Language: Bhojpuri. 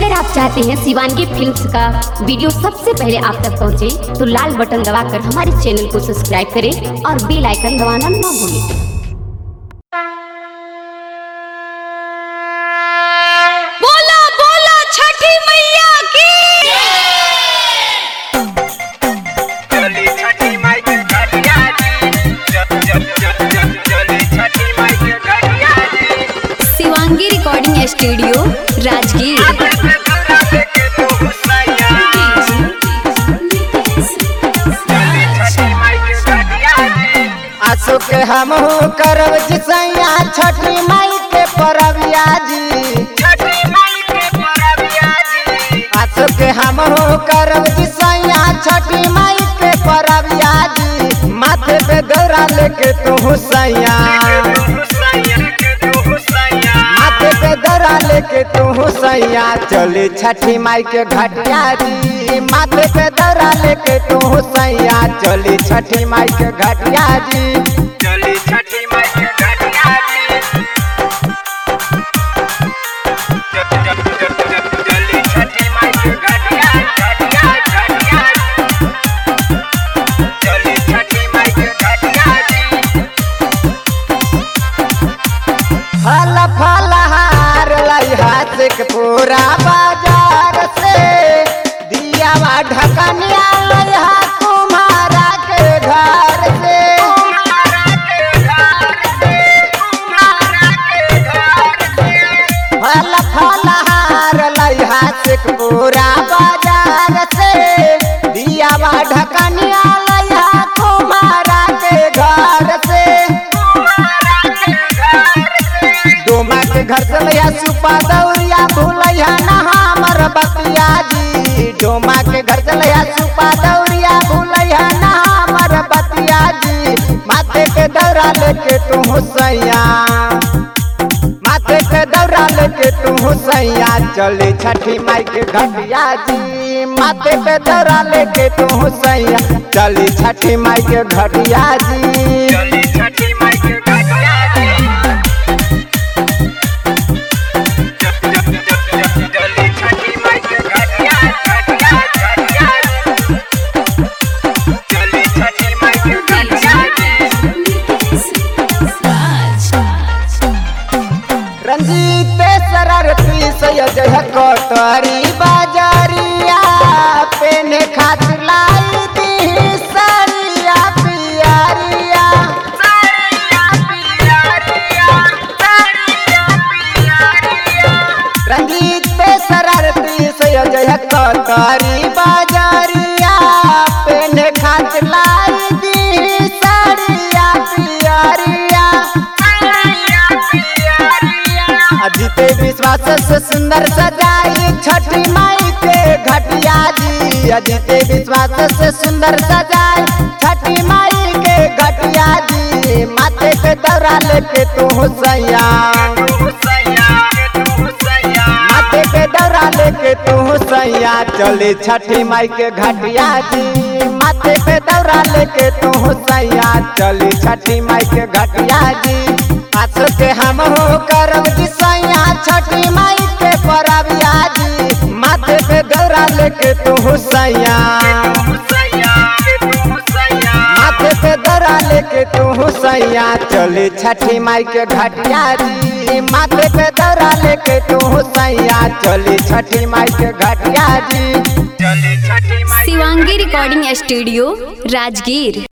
अगर आप चाहते हैं शिवानगी फिल्म्स का वीडियो सबसे पहले आप तक पहुंचे, तो लाल बटन दबाकर हमारे चैनल को सब्सक्राइब करें और बेल आइकन दबाना ना भूलें बोला बोला छठी मैया की चली छठी माई के घटिया जी जब जब जब जब चली छठी माई के घटिया जी शिवांगी रिकॉर्डिंग स्टूडियो राजगीर आगे से दूरा देखे तो हुसैया चली छठी माई के घटिया जी आसो के हमहू करब जिसैया छठी माई के परबिया जी छठी माई के परबिया जी आसो के हमहू करब जिसैया छठी माई के परबिया जी माथे पे दौरा लेके तू हुसैया हुसैया के तो हुसैया माथे पे दौरा लेके तू हुसैया चली छठी माई के घटिया जी माथे पे दौरा लेके तू हुसैया चली छठी माई के घटिया जी चली छठी माई के घटिया जी जब जब जब जब चली छठी माई के घटिया घटिया घटिया चली छठी माई के घटिया जी फल फल हार लइहा से के पूरा बाजार से दियावा ढकनिया लइहा तुम्हारा के घर से तुम्हारा के घर से तुम्हारा के घर से फल फल हार लइहा से के पूरा बाजार से दियावा ढकनिया लइहा तुम्हारा के घर से तुम्हारा के घर से डोमा के घर से लइहा सुपा दौरिया भूलैया ना हमर बतिया जी डोमा के घर से लइहा सुपा दौरिया भूलैया ना हमर बतिया जी माथे पे दौरा लेके तू हुसैया माथे पे दौरा लेके तू हुसैया चली छठी माई के घटिया जी माथे पे दौरा लेके तू हुसैया चली छठी माई के घटिया जी चली छठी माई के घटिया जी जब जब जब जब चली छठी माई के घटिया घटिया घटिया चली छठी माई के घटिया जी रंजीत शरारती सैयद है कोतरी बाजारिया पेने खातिर लाई दी साड़िया पियारिया साड़िया पियारिया साड़िया पियारिया रंजीत शरारती सैयद है कोतरी बाजारिया पेने खातिर लाई दी साड़िया पियारिया साड़िया पियारिया अजीते विश्वास से सुंदर सजाई छठी माई के घटिया जी अजीते विश्वास से सुंदर सजाई छठी माई के घटिया जी माथे पे दौरा लेके तू हुसैया हुसैया के तू हुसैया माथे पे दौरा लेके तू हुसैया चली छठी माई के घटिया जी माथे पे दौरा लेके तू हुसैया चली छठी माई के घटिया जी आस के हम हो करब जिसैया छठी माई के परबिया जी माथे पे दौरा लेके तू हुसैया हुसैया के तू हुसैया माथे पे दौरा लेके तू हुसैया चली छठी माई के घटिया जी माथे पे दौरा लेके तू हुसैया चली छठी माई के घटिया जी चली छठी माई शिवांगी रिकॉर्डिंग स्टूडियो राजगीर